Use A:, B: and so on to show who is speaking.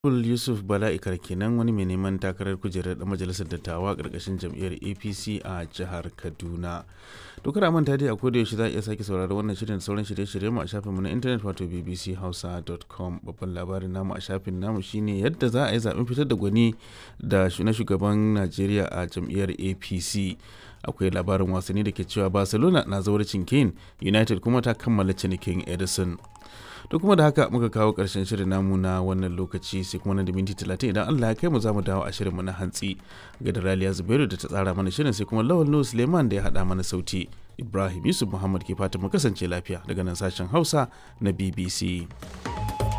A: Honorable Yusuf Bala'ikar kenan wani mai neman takarar kujerar ɗan majalisar dattawa ƙarƙashin jam'iyyar APC a jihar Kaduna. Dokar manta dai a koda yaushe za a iya sake saurari wannan shirin da sauran shirye-shirye mu a shafinmu na intanet wato bbchausa.com babban labarin namu a shafin namu shine yadda za a yi zaben fitar da gwani da na shugaban Najeriya a jam'iyyar APC. Akwai labarin wasanni da ke cewa Barcelona na zauracin Kane, United kuma ta kammala cinikin Edison. to kuma da haka muka kawo ƙarshen shirin namu na wannan lokaci sai kuma na da minti talatin idan Allah ya kai mu za mu dawo a shirinmu na hantsi ga da Raliya Zubairu da ta tsara mana shirin sai kuma Lawal Nuhu Suleiman da ya haɗa mana sauti Ibrahim Yusuf Muhammad ke fatan mu kasance lafiya daga nan sashen Hausa na BBC.